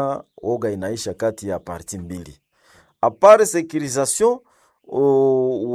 oga inaisha kati ya parti mbili apare securisation uh,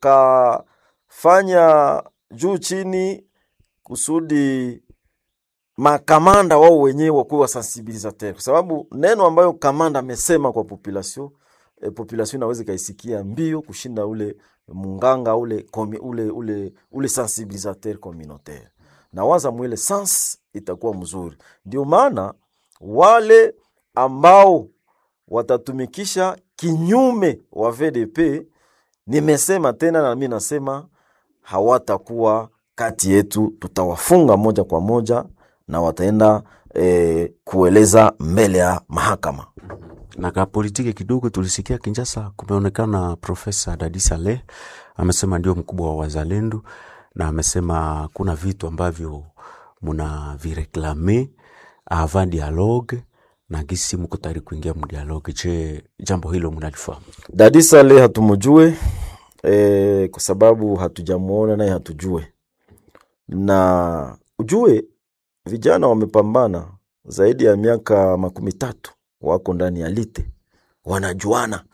wakafanya juu chini kusudi makamanda wao wenyewe wakuwe wasensibilisateur, kwa sababu neno ambayo kamanda amesema kwa population e, population inaweza ikaisikia mbio kushinda ule munganga ule, komi, ule, ule, ule sensibilisateur communautaire, na waza mwile sans itakuwa mzuri. Ndio maana wale ambao watatumikisha kinyume wa VDP, nimesema tena na mimi nasema hawatakuwa kati yetu, tutawafunga moja kwa moja na wataenda eh, kueleza mbele ya mahakama. na ka politiki kidogo tulisikia Kinshasa, kumeonekana Profesa Dadi Saleh amesema ndio mkubwa wa wazalendo, na amesema kuna vitu ambavyo muna vireklame avant dialogue na gisi mko tayari kuingia mdialogue. Je, jambo hilo mnalifahamu? Dadi Saleh hatumujue eh, kwa sababu hatujamuona naye hatujue, na ujue vijana wamepambana zaidi ya miaka makumi tatu wako ndani ya lite wanajuana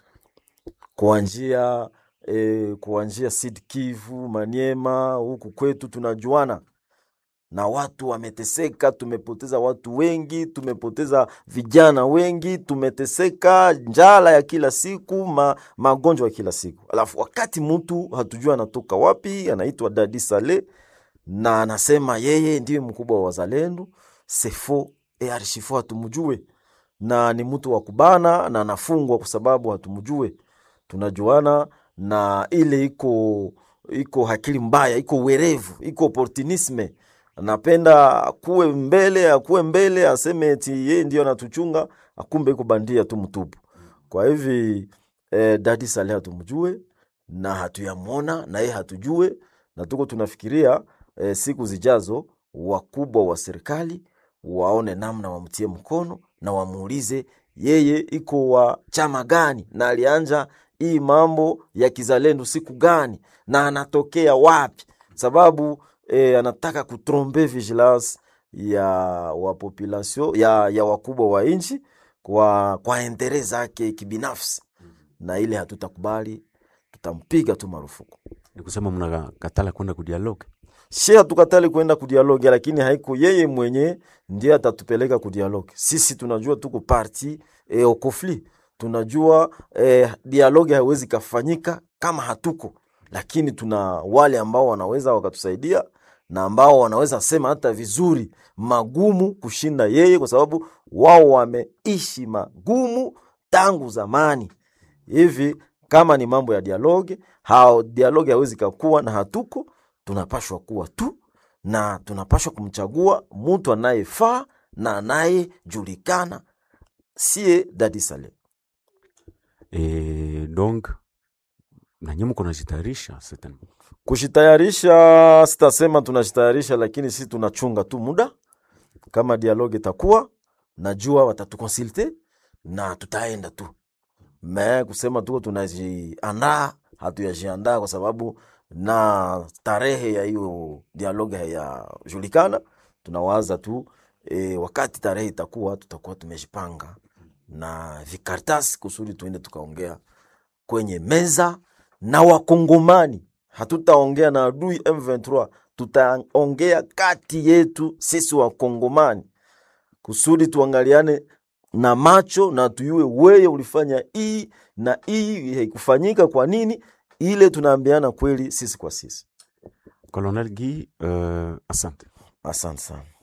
kuanzia e, kuanzia Sud Kivu, Maniema, huku kwetu tunajuana na watu wameteseka, tumepoteza watu wengi, tumepoteza vijana wengi, tumeteseka njala ya kila siku, ma, magonjwa ya kila siku. Alafu wakati mtu hatujua anatoka wapi, anaitwa Dadi Saleh na anasema yeye ndiye mkubwa wa wazalendo, sefo e arshifo hatumjue na ni mtu wa kubana na anafungwa kwa sababu hatumjue. Tunajuana na ile iko iko akili mbaya, iko werevu, iko opportunisme. Anapenda akuwe mbele, akuwe mbele, aseme eti yeye ndio anatuchunga, akumbe iko bandia tu mtupu. Kwa hivi eh, Dadi Saleh hatumjue na hatuyamwona na yeye hatujue, na tuko tunafikiria eh, siku zijazo wakubwa wa serikali waone namna wamtie mkono na wamuulize yeye iko wa chama gani na alianja hii mambo ya kizalendo siku gani na anatokea wapi, sababu eh, anataka kutrompe vigilance ya wa population ya, ya wakubwa wa nchi kwa, kwa entere zake kibinafsi, na ile hatutakubali, tutampiga tu marufuku. Ni kusema mnakatala kwenda kudialogue? She hatukatali kwenda kudialogi, lakini haiko yeye mwenye ndiye atatupeleka kudialogi. Sisi tunajua tuko parti e, au conflit, tunajua e, dialogi haiwezi kafanyika kama hatuko, lakini tuna wale ambao wanaweza wakatusaidia na ambao wanaweza sema hata vizuri magumu kushinda yeye, kwa sababu wao wameishi magumu tangu zamani hivi. Kama ni mambo ya dialogi, hao dialogi hawezi kakuwa na hatuko tunapashwa kuwa tu na tunapashwa kumchagua mtu anayefaa na anayejulikana, sie Dadi Saleh. E, donc nanyi mko najitayarisha certainement. Kushitayarisha sitasema tunashitayarisha, lakini sisi tunachunga tu muda. Kama dialogue itakuwa, najua watatukonsulte na tutaenda tu, me kusema tuko tunajiandaa, hatuyajiandaa kwa sababu na tarehe ya hiyo dialogue hayajulikana. Tunawaza tu e, wakati tarehe itakuwa, tutakuwa tumejipanga na vikartasi kusudi tuende tukaongea kwenye meza na Wakongomani. Hatutaongea na adui M23, tutaongea kati yetu sisi Wakongomani kusudi tuangaliane na macho na tuyue, weye ulifanya hii na hii haikufanyika kwa nini ile tunaambiana kweli sisi kwa sisi. Colonel Guy, uh, asante. Asante sana.